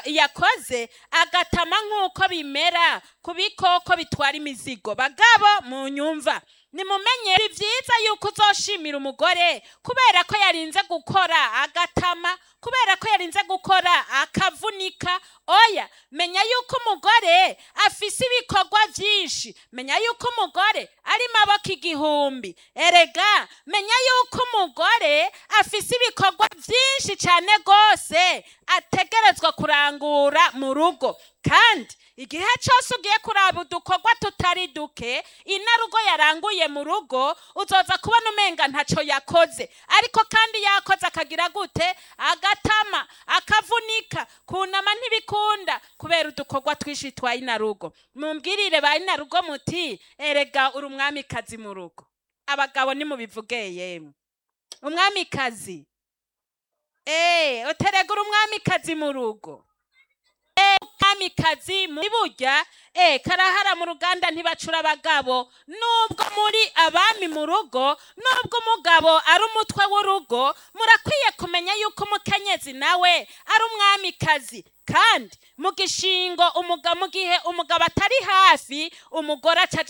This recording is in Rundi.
yakoze agatama nk'uko bimera ku bikoko bitwara imizigo bagabo mu nyumva nimumenye ni byiza yuko uzoshimira umugore kubera ko yarinze gukora agatama kubera ko yarinze gukora akavunika oya menya yuko umugore afise ibikorwa byinshi menya yuko umugore ari maboko igihumbi erega menya yuko umugore afise ibikorwa byinshi cyane rwose ategerezwa kurangura mu rugo kandi igihe cyose ugiye kuraba udukorwa tutari duke inarugo yaranguye mu rugo uzoza kubona umenga ntacyo yakoze ariko kandi yakoze akagira gute agatama akavunika kunama ntibikunda kubera udukorwa twinshi twa inarugo mumbwirire ba inarugo muti erega uri umwamikazi mu rugo abagabo nimubivuge yemwe umwamikazi eee uterega uri umwamikazi mu rugo kamikazi muri burya eh karahara mu ruganda ntibacura abagabo nubwo muri abami mu rugo nubwo umugabo ari umutwe w'urugo murakwiye kumenya yuko umukenyezi nawe ari umwamikazi kandi mu gishingo umugabo mu gihe umugabo atari hafi umugore acaja